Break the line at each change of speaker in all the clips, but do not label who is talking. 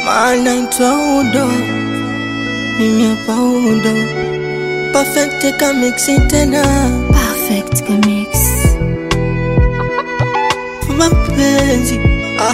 maana itwa udo, mimi hapa udo perfect kamiksi tena
Perfect Mix.
mapenzi ah.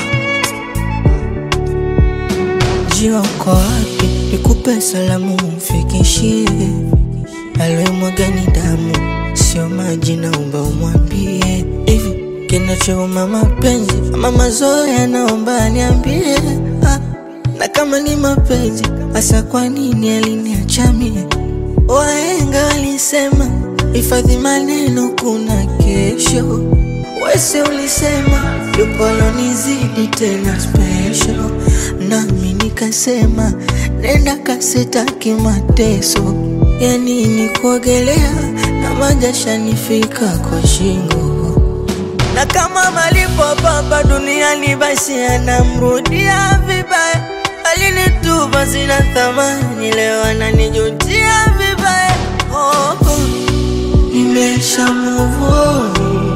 Jua uko wapi? Nikupe salamu mfikishie, aliyemwaga ni damu, sio maji, naomba umwambie hivi kinachouma mapenzi ama mazoea, naomba aniambie ah. Na kama ni mapenzi hasa, kwa nini aliniacha mie? Wahenga walisema hifadhi maneno, kuna kesho. Wese ulisema yupo alonizidi tena special, nami nikasema nenda kasetaki mateso. Ya nini kuogelea na majasha nifika kwa shingo, na kama malipo baba duniani basi anamrudia vibaya. Alinitupa sina thamani, leo ananijutia vibaya. Oh, oh. Nimesha move on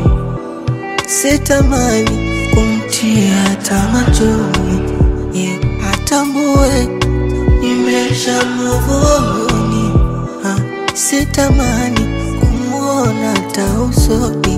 sitamani kumtia hata machoni ye atambue nimesha muvoni sitamani kumwona hata usoni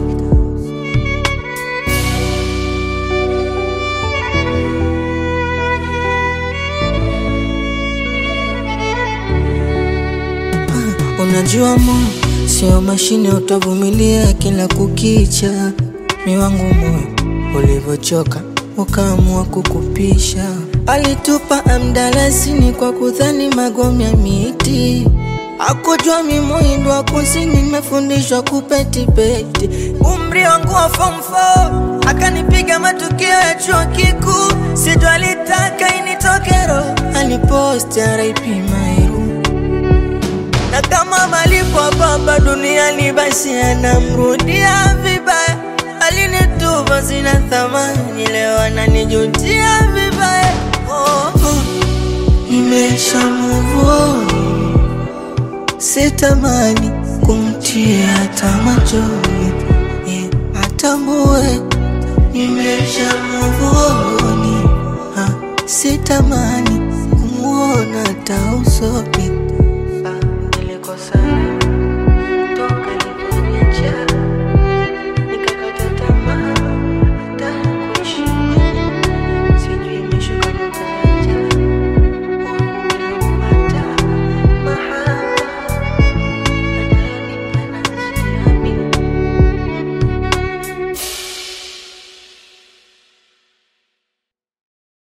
Ah, unajua mo sio mashine utavumilia kila kukicha mi wangu moyo ulivyochoka ukaamua kukupisha. Alitupa amdalasini kwa kudhani magome ya miti, akujua mi muhindo wa kusini, nimefundishwa kupetipeti. Umri wangu wa form 4 akanipiga matukio ya chuo kikuu, sijo alitaka initoke roho, aliposti RIP Mairu na kama malipo baba duniani basi anamrudia vibaya. Alinitupa sina thamani, leo ananijutia vibaya. Oh, oh. Nimesha move on, sitamani kumtia hata machoni, yeah, atambue